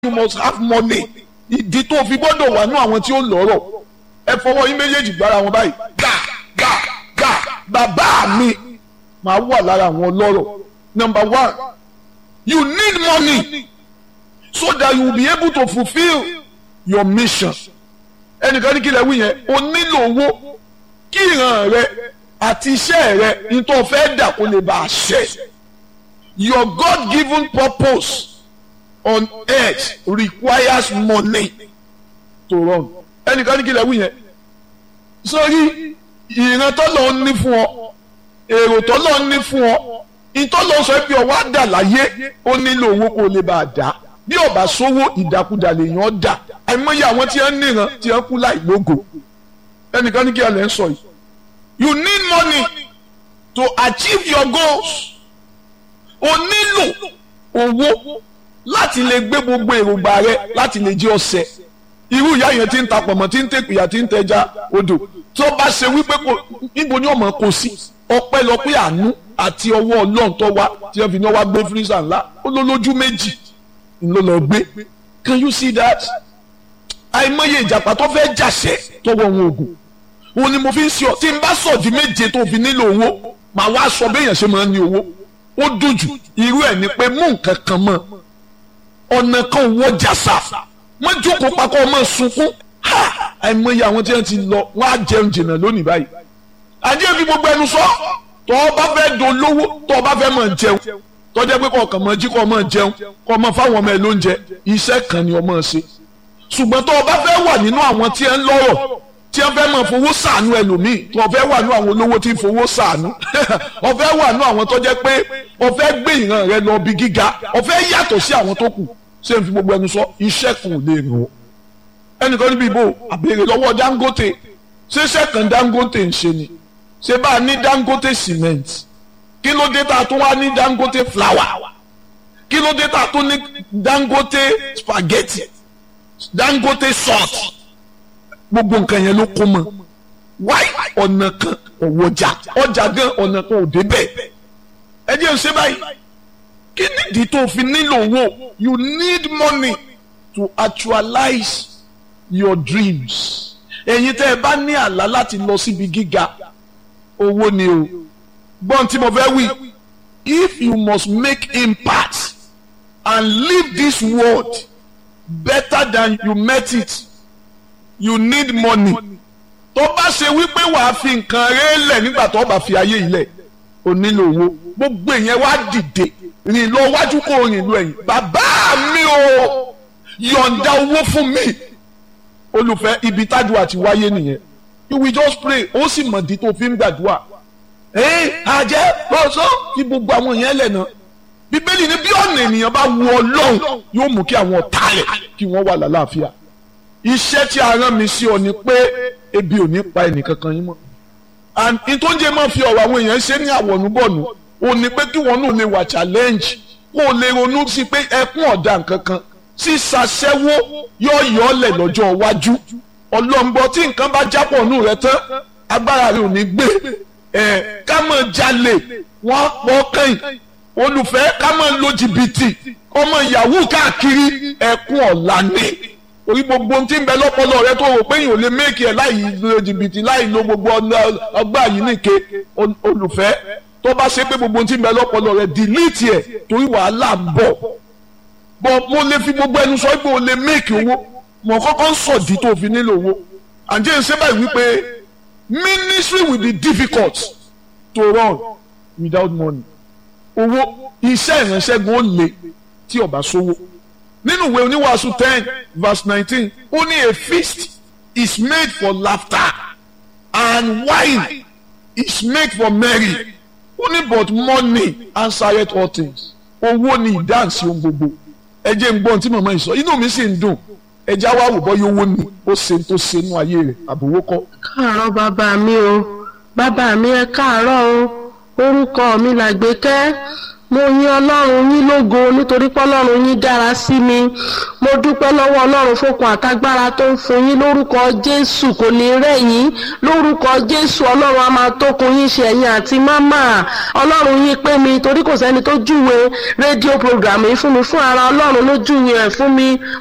you must have money ìdí tó fi gbọ́dọ̀ wà ní àwọn tí ó lọ́rọ̀ ẹ fọwọ́ yín méjèèjì gbára wọn báyìí gbà gbà gbà bàbá mi máa wà lára àwọn ọlọ́rọ̀ number one you need money so that you will be able to fulfil your mission ẹnìkan ní kí lẹ wí yẹn o nílò owó kí ìran rẹ àti iṣẹ́ rẹ nítorí fẹ́ dà kó lè bá a ṣẹ your God given purpose on earth requires money to run ẹnìkan ní kí lẹ wí yẹn sórí ìran tọ́lọ̀ ń ní fún ọ èrò tọ́lọ̀ ń ní fún ọ ìtọ́lọ̀ sọ pé ọwọ́ àdà láyé ó nílò owó kó lè bá a dá bí ọba sówó ìdàkudà lèèyàn dà àìmọye àwọn tí wọ́n níran tí wọ́n kú láì lógo ẹnìkan ní kí alẹ́ ń sọ yìí you need money to achieve your goals o nílò owó láti lè gbé gbogbo èròǹgbà rẹ láti lè jẹ́ ọ̀sẹ̀ irú ìyá yẹn ti ń ta pọ̀mọ́ tí ń tẹ̀pìyà tí ń tẹja odò tó bá ṣe wípé kò níbo ni ọmọ kò sí ọpẹ́lọpẹ́ àánú àti ọwọ́ Ọlọ́run tó wá tí wọ́n fi ní wá gbé fírísà ńlá ó ló lójú méjì ló lọ gbé can you see that àìmọye ìjàpá tó fẹ́ jàṣẹ tọwọ́ wọn ògùn òun ni mo fi ń sọ tí n bá sọ di méje tó fi nílò owó màá wá sọ béèyàn ṣe máa ń ní owó ó dùn jù irú ẹ̀ ni pé mú nǹkan kan mọ́ ọ̀nà kan wọ́ jàsà wọ́n jókòó pakọ́ ọmọ sunkún àìmọye àwọn tí wọ́n ti lọ wọ́n á jẹun jìnnà lónìí báyìí àdé fi gbogbo ẹnu sọ tó o bá fẹ́ dolówó tó o bá fẹ́ máa jẹun tó jẹ́ pé kọ̀ọ̀kan máa jí kọ́ máa jẹun kọ́ máa fáwọn ọmọ ẹ lóúnjẹ iṣẹ́ kan ni o máa ṣe ṣùgbọ́n tó o bá fẹ́ wà nínú àwọn tí ẹ ń lọ́rọ̀ tí wọ́n fẹ́ máa fowó ṣàánú ẹlòmíì tó o fẹ́ wà nínú àwọn olówó tí ń fowó ṣàánú o fẹ́ wà nínú àwọn tó jẹ́ pé o fẹ́ gbé ìran rẹ lọ bí gíga o fẹ́ yàtọ̀ sí àwọn tó kù ṣé n fi gbogbo ẹnu sọ iṣẹ́ kan ò lè rìn o ẹnìkan níbi ìbò àbèrè lọ́wọ́ Dangote ṣé iṣẹ́ kan Dangote ń ṣe ni ṣé bá a ní Dangote cement kí ló dé tá a tún wá ní Dangote flour kí ló dé tá a tún ní Dangote spaghetti Dangote salt gbogbo nǹkan yẹn ló kó mọ wáyé ọ̀nà kan ọ̀wọ́jà ọjà gan ọ̀nà kan ò débẹ̀ ẹ jẹ́ ń ṣe báyìí kí nìdí tó fi nílò owó you need money to actualize your dreams ẹ̀yin tẹ́ ẹ bá ní àlá láti lọ síbi gíga owó ni o gbọ́n tí mo fẹ́ wí if you must make impact and leave this world better than you met it you need money tó bá ṣe wípé wàá fi nǹkan rẹ̀ lẹ̀ nígbà tó bá fi ayé ilẹ̀ o nílò owó gbogbo ìyẹn wá dìde rìn lọ wájú kó rìn lọ ẹ̀yìn bàbá mi o yọ̀ǹda owó fún mi olùfẹ́ ibi tádùá ti wáyé nìyẹn you will just pray ó sì mọ̀dí tó fi ń gbàdúrà ẹ àjẹ́ lọ́sọ́ fi gbogbo àwọn yẹn lẹ̀ náà bíbélì ní bí ọ̀nà ènìyàn bá wu ọlọ́run yóò mú kí àwọn ọ̀tá rẹ̀ kí wọ́n wà lálàáfíà iṣẹ́ tí a rán mi sí ọ ni pé ebi ò ní pa ẹnìkankan yín mọ́ and ìtọ́jẹ́ máa fi ọ̀rọ̀ àwọn èèyàn ṣe ní àwọ̀nùbọ̀nù ò ní pé kí wọ́n náà lè wà challenge kó o lè ronú sí pé ẹkún ọ̀dà nkankan sísàṣẹ́wó yóò yọ ọ́ lẹ̀ lọ́jọ́ iwájú ọlọ́ngbọ́n tí nǹkan bá jápọ̀ nù rẹ tán agbára rẹ ò ní gbé ẹ̀ ká máa jalè wọ́n pọ̀ kẹ́yìn olùfẹ́ ká máa lo jìbìtì ọmọ yahoo káàkiri ẹkún ọ̀la ni orí gbogbo ohun tí ń bẹ lọ́pọlọ rẹ tó rò pé yìí ò lè méèkì ẹ̀ láì lo jìbìtì láì lo gbogbo ọgbà yìí nìke olùfẹ́ tó bá ṣe pé gbogbo ohun tí ń bẹ lọ́pọlọ rẹ dìlítì ẹ̀ torí wàhálà ń bọ̀ bọ̀ mo lè fi gbogbo ẹnu sọ pé o lè méèkì owó mo kọ́kọ́ ń sọ̀dí tó fi nílò owó àǹjẹ́ ń ṣe báyìí wípé ministry will be difficult to run without money owó iṣẹ́ ìránṣẹ́ gan ó le tí ó bá sówó nínú ìwé oníwàásù ten verse nineteen ó ní a feast is made for laughter and wine is made for merry ó ní but money answereth all things owó ni ìdáǹsì ohun gbogbo ẹ jẹ́ ń gbọ́n tí màmá yìí sọ inú mi sì ń dùn ẹ já wá wò bọ́ yóò wó ni ó ṣe tó ṣe nú ayé rẹ̀ àbòwó kọ́. káàárọ̀ bàbá mi o bàbá mi ẹ káàárọ̀ o orúkọ mi làgbékẹ́ mo yin ọlọ́run yín lógo nítorí pé ọlọ́run yín dára sí mi mo dúpẹ́ lọ́wọ́ ọlọ́run fókun àtagbára tó ń fún yín lórúkọ jésù kò ní rẹ̀ yín lórúkọ jésù ọlọ́run a máa tókun yín ṣe ẹ̀yìn àti mámà ọlọ́run yín pé mi torí kò sẹ́ni tó júwe rédíò program yìí fún mi fún ara ọlọ́run ló júwe ẹ̀ fún mi